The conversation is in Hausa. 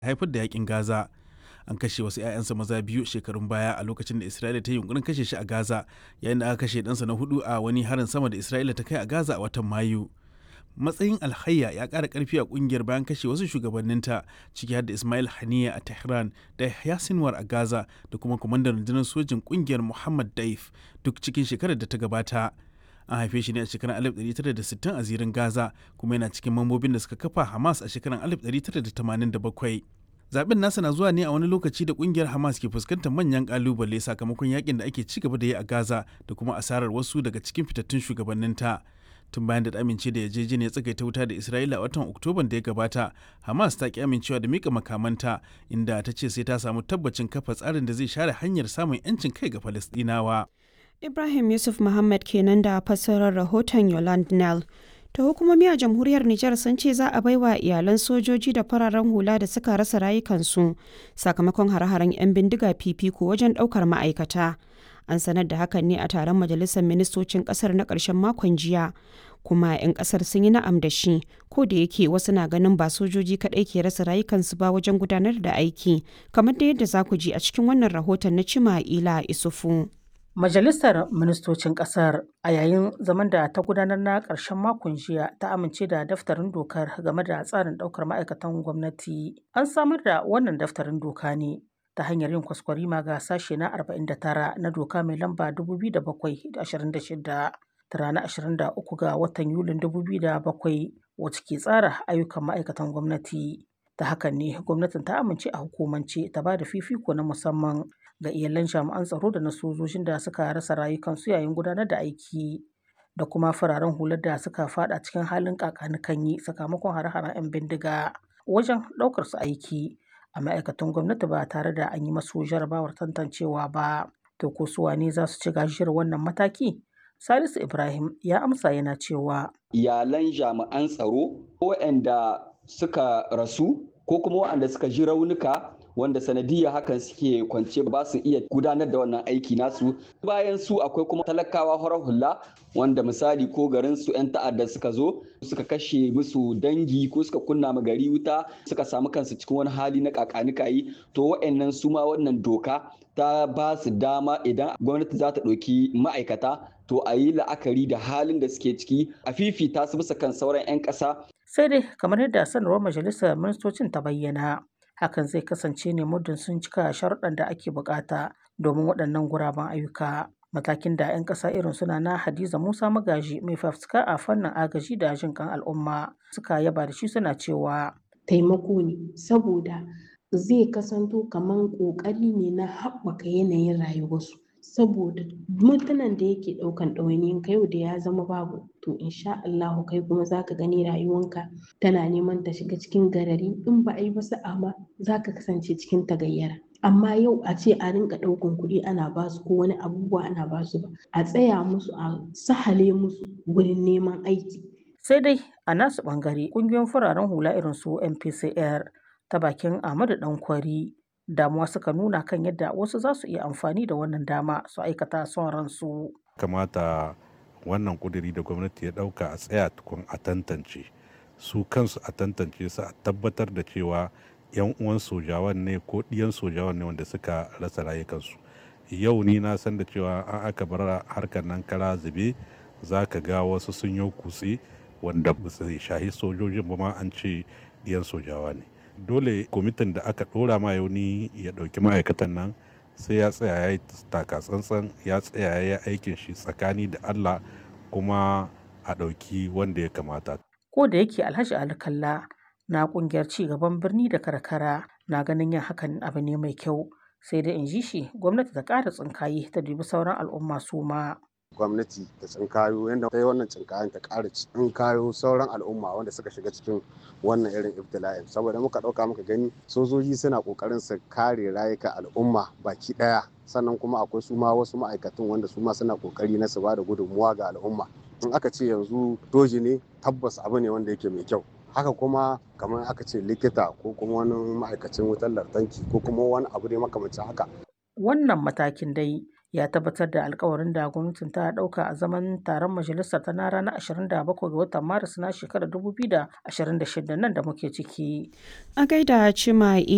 haifar da yakin Gaza. An kashe wasu 'ya'yansa maza biyu shekarun baya a lokacin da Isra'ila ta yi yunkurin kashe shi a Gaza, yayin da aka kashe ɗansa na hudu a wani harin sama da Isra'ila ta kai a Gaza a watan Mayu. Matsayin Alhayya ya ƙara ƙarfi a ƙungiyar bayan kashe wasu shugabanninta ciki har da Ismail Haniya a Tehran da Yahya Sinwar a Gaza da kuma kwamandan rundunar sojin ƙungiyar Muhammad Daif duk cikin shekarar da ta gabata. An haife shi ne a shekarar 1960 a zirin Gaza kuma yana cikin mambobin da suka kafa Hamas a shekarar 1987. Zaben nasa na zuwa ne a wani lokaci da kungiyar Hamas ke fuskantar manyan kalubale sakamakon yakin da ake ci gaba da yi a Gaza da kuma asarar wasu daga cikin fitattun shugabanninta. Tun bayan da ta amince da yarjejeniyar tsagaita wuta da Isra'ila a watan Oktoban da ya gabata, Hamas ta ki amincewa da mika makamanta inda ta ce sai ta samu tabbacin kafa tsarin da zai share hanyar samun 'yancin kai ga Falastinawa. Ibrahim Yusuf Muhammad kenan da fassarar rahoton Yolande Nell. ta hukumomi a jamhuriyar Nijar sun ce za a baiwa iyalan sojoji da fararen hula da suka rasa rayukansu sakamakon hare-haren 'yan bindiga fifiko wajen ɗaukar ma'aikata. An sanar da hakan ne a taron majalisar ministocin ƙasar na ƙarshen makon jiya. Kuma 'yan ƙasar sun yi na'am da shi, ko da yake wasu na ganin ba sojoji kaɗai ke rasa rayukansu ba wajen gudanar da aiki, kamar da yadda za ku ji a cikin wannan rahoton na Cima Ila Isufu. Majalisar Ministocin Ƙasar a yayin zaman da ta gudanar na ƙarshen makon jiya ta amince da daftarin dokar game da tsarin ɗaukar ma'aikatan gwamnati. An samar da wannan daftarin doka ne ta hanyar yin kwaskwarima ga sashe na 49 na doka mai lamba 2026 ta ranar 23 ga watan Yulin 2007 wacce ke tsara ayyukan ma'aikatan gwamnati. Ta hakan ne gwamnatin ta amince a hukumance ta ba da fifiko na musamman ga iyalan jami'an tsaro da na sojojin da suka rasa rayukansu yayin gudanar da aiki da kuma fararen hular da suka fada cikin halin kakanikanyi sakamakon hare-haren 'yan bindiga wajen ɗaukar su aiki a ma'aikatan gwamnati ba tare da an yi masu jarabawar tantancewa ba to ko su wane za su ci gajiyar wannan mataki salisu ibrahim ya amsa yana cewa iyalan jami'an tsaro waɗanda suka rasu ko kuma waɗanda suka ji raunuka wanda sanadiyya hakan suke kwance ba su iya gudanar da wannan aiki nasu bayan su akwai kuma talakawa horar hula wanda misali ko garin su 'yan ta'adda suka zo suka kashe musu dangi ko suka kunna ma gari wuta suka samu kansu cikin wani hali na kakanikayi to wa'annan su ma wannan doka ta ba su dama idan gwamnati za ta ɗauki ma'aikata to a yi la'akari da halin da suke ciki a fifita su bisa kan sauran 'yan ƙasa sai dai kamar yadda sanarwar majalisar ministocin ta bayyana hakan zai kasance ne muddin sun cika sharuɗan da ake bukata domin waɗannan guraben ayyuka matakin da 'yan ƙasa irin suna na hadiza musa magaji mai fafutuka a fannin agaji da jin kan al'umma suka yaba da shi suna cewa taimako ne saboda zai kasanto kamar ƙoƙari ne na haɓaka yanayin rayuwarsu saboda mutanen da yake ɗaukan ɗawainiyin ka yau da ya zama babu to insha Allahu kai kuma zaka gani rayuwanka tana neman ta shiga cikin garari in ba a yi ba sa'a ma zaka kasance cikin tagayyara amma yau a ce a rinka ɗaukan kuɗi ana basu ko wani abubuwa ana basu ba a tsaya musu a sahale musu wurin neman aiki sai dai a nasu ɓangare ƙungiyoyin fararen hula irin su MPCR ta bakin Ahmadu Dankwari damuwa suka nuna kan yadda wasu za su iya amfani da wannan dama su aikata son ransu. kamata wannan kuduri da gwamnati ya dauka a tsaya tukun a tantance su kansu a tantance su a tabbatar da cewa yan uwan sojawan ne ko ɗiyan sojawan ne wanda suka rasa rayukansu yau ni na san da cewa an aka bar harkar nan kara zube za ka ga wasu sun yi kutse wanda ba su shahi sojojin ba ma an ce ɗiyan sojawa ne dole kwamitin da aka ɗora ma yauni ya ɗauki ma'aikatan nan sai ya tsaya ya yi taka tsantsan ya tsaya ya yi aikin shi tsakani da Allah kuma a ɗauki wanda ya kamata. Ko da yake Alhaji Ali Kalla na ƙungiyar ci gaban birni da karkara na ganin yin hakan abu ne mai kyau sai da in ji shi gwamnati ta ƙara tsinkaye ta dubi sauran al'umma su ma. gwamnati ta tsinkayo yadda ta yi wannan tsinkayen ta ƙara tsinkayo sauran al'umma wanda suka shiga cikin wannan irin ibtila'in saboda muka ɗauka muka gani sojoji suna ƙoƙarin su kare rayuka al'umma baki ɗaya sannan kuma akwai su ma wasu ma'aikatan wanda su ma suna ƙoƙari na su ba da gudunmuwa ga al'umma in aka ce yanzu doji ne tabbas abu ne wanda yake mai kyau haka kuma kamar aka ce likita ko kuma wani ma'aikacin wutar lantarki ko kuma wani abu ne makamancin haka wannan matakin dai ya tabbatar da alkawarin da gwamnatin ta dauka a zaman taron majalisar ta na ranar 27 ga watan maris na shekarar 2026 nan da muke ciki. A gaida Cima